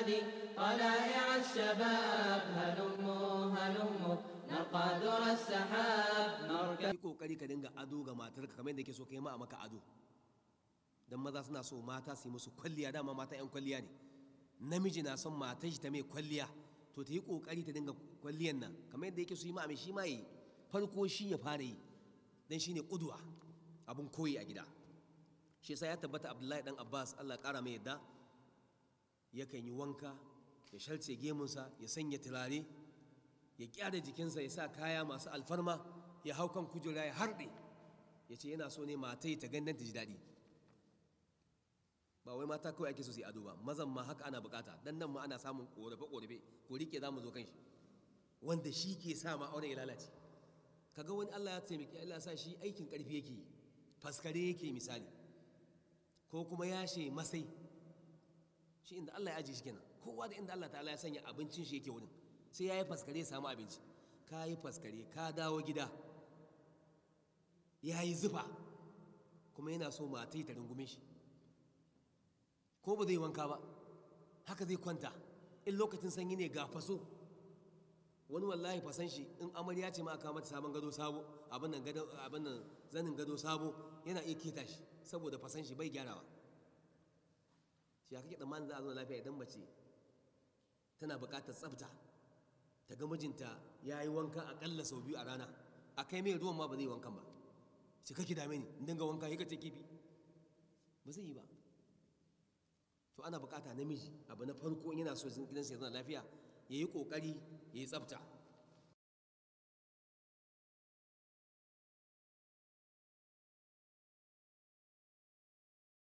نادي طلائع الشباب هلموا هلموا نرقى در السحاب نركب yi kokari ka dinga ado ga matarka kamar yadda yake so kai ma a maka ado dan maza suna so mata su yi musu kwalliya dama mata yan kwalliya ne namiji na son matar shi ta mai kwalliya to ta yi kokari ta dinga kwalliyan nan kamar yadda yake so yi ma a shi ma yi farko shi ya fara yi dan shine kudwa abun koyi a gida shi yasa ya tabbata Abdullahi dan Abbas Allah kara mai yadda yakan yi wanka ya shalce gemunsa ya sanya turare ya kyara jikinsa ya sa kaya masu alfarma ya hau kan kujera ya harɗe ya ce yana so ne matai ta gandan ta ji daɗi ba wai mata kawai ake so su yi ado ba mazan ma haka ana bukata dan nan ma ana samun korafe korafe ko rike za mu zo kan shi wanda shi ke sa ma auren ya lalace kaga wani Allah ya taimaki Allah ya sa shi aikin karfi yake yi faskare yake misali ko kuma yashe masai shi inda Allah ya ajiye shi kenan kowa da inda Allah ta'ala ya sanya abincin shi yake wurin sai ya yi faskare ya samu abinci ka yi faskare ka dawo gida ya yi zufa kuma yana so mata ta rungume shi ko ba zai wanka ba haka zai kwanta in lokacin sanyi ne ga faso wani wallahi fasan shi in amarya ce ma aka mata sabon gado sabo abin nan gado abin nan zanin gado sabo yana iya keta shi saboda fasan shi bai gyarawa shi kake tsammanin za a zo lafiya idan mace tana buƙatar tsafta ta ga mijinta ya yi wanka aƙalla sau biyu a rana a kai mai ruwan ma ba zai yi wankan ba shi kake dame ni in dinga wanka ka ce kifi ba zai yi ba to ana buƙata namiji abu na farko in yana so gidansa ya zauna lafiya ya yi ƙoƙari ya yi tsafta